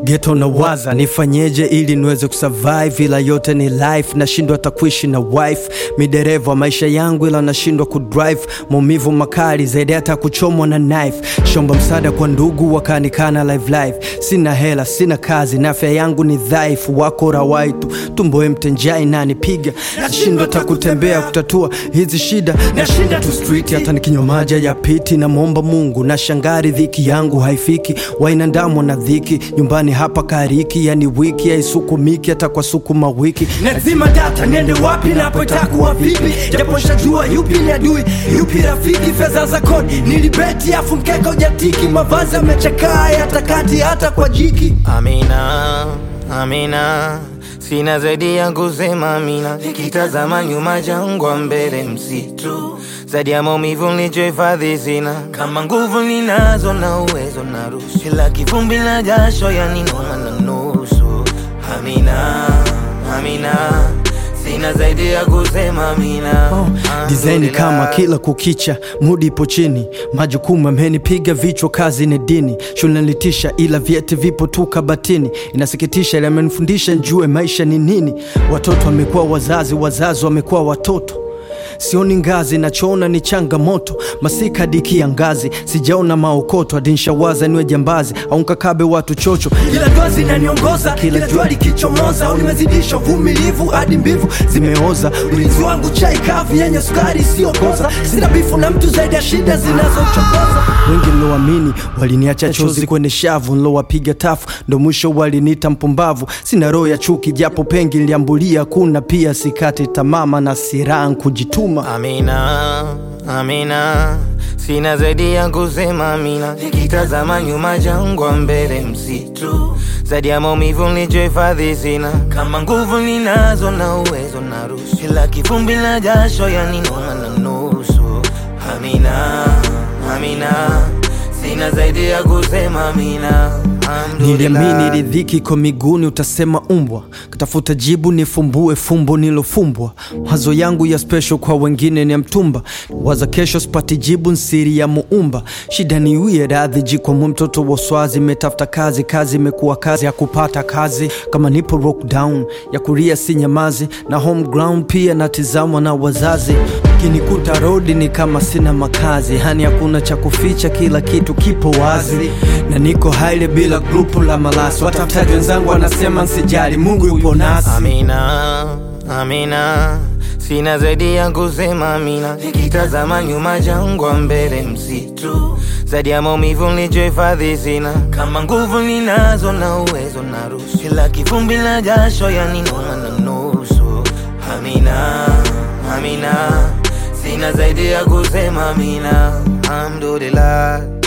geto na waza nifanyeje ili niweze kusurvive, ila yote ni life, nashindwa hata kuishi na wife. Midereva wa maisha yangu, ila nashindwa kudrive, maumivu makali zaidi hata kuchomwa na knife. Shomba msaada kwa ndugu wakanikana live live, sina hela, sina kazi na afya yangu ni dhaifu, wako rawaitu tumbo empty, njaa inanipiga, nashindwa hata kutembea kutatua hizi shida, nashinda tu street, hata nikinywa maji ya piti, namwomba Mungu na shangari, dhiki yangu haifiki, wainandamwa na dhiki nyumbani hapa kariki, yani wiki haisukumiki hata kwa sukuma wiki. Nazima data niende wapi napo itakuwa vipi, japo shajua yupi ni adui yupi rafiki. Fedha za kodi nilibeti, afu mkeka ujatiki, mavazi yamechakaa yatakati hata kwa jiki. Amina, Amina, sina zaidi ya kusema Amina. Nikitazama nyuma, jangwa, mbele msitu, zaidi ya maumivu nilichohifadhi sina. Kama nguvu ninazo na uwezo na ruhusu, ila kivumbi na jasho yaninoma na nusu. Amina, Amina, sina zaidi ya kusema Amina. Dizaini kama kila kukicha, mudi ipo chini, majukumu amenipiga vichwa, kazi ni dini, shule nilitisha, ila vyeti vipo tu kabatini. Inasikitisha, ila amenifundisha njue maisha ni nini. Watoto wamekuwa wazazi, wazazi wamekuwa watoto Sioni ngazi, nachoona ni changamoto. Masika hadi kiangazi, sijaona maokoto. Hadi nshawaza niwe jambazi au nkakabe watu chocho, ila dua zinaniongoza kila jua likichomoza, au nimezidisha uvumilivu hadi mbivu zimeoza. Ulinzi wangu chai kavu yenye sukari isiyokoza, sina bifu na mtu zaidi ya shida zinazochokoza. Wengi niloamini waliniacha chozi kwenye shavu, nilowapiga tafu ndo mwisho waliniita mpumbavu. Sina roho ya chuki, japo pengi niliambulia, kuna pia sikati tamama na siraha kujituma. Amina, Amina, sina zaidi ya kusema Amina. Nikitazama nyuma, jangwa, mbele msitu, zaidi ya maumivu nilichohifadhi sina. Kama nguvu ninazo na uwezo na ruhusu, ila kivumbi na jasho yaninoma na nusu. Amina, Amina, sina zaidi ya kusema Amina. Niliamini ridhiki kwa miguuni, utasema umbwa. Katafuta jibu nifumbue fumbo nilofumbwa. Mawazo yangu ya special kwa wengine ni ya mtumba, waza kesho sipati jibu, nsiri ya muumba. Shida ni wie radhi jikwamwe, mtoto wa swazi, imetafuta kazi, kazi imekuwa kazi ya kupata kazi. Kama nipo lockdown ya kuria si nyamazi, na home ground pia natizamwa na wazazi. Kinikuta rodi ni kama sina makazi, hani hakuna cha kuficha, kila kitu kipo wazi, na niko haile bila grupu la malasi. Watafutaji wenzangu wanasema nsijali, Mungu yupo nasi. Amina, Amina, sina zaidi ya kusema Amina. Nikitazama nyuma, jangwa, mbele msitu, zaidi ya maumivu nilichohifadhi sina. Kama nguvu ninazo na uwezo na ruhusu, ila kivumbi na jasho yaninoma na nusu. Amina, Amina, sina zaidi ya kusema Amina. Alhamdulillah.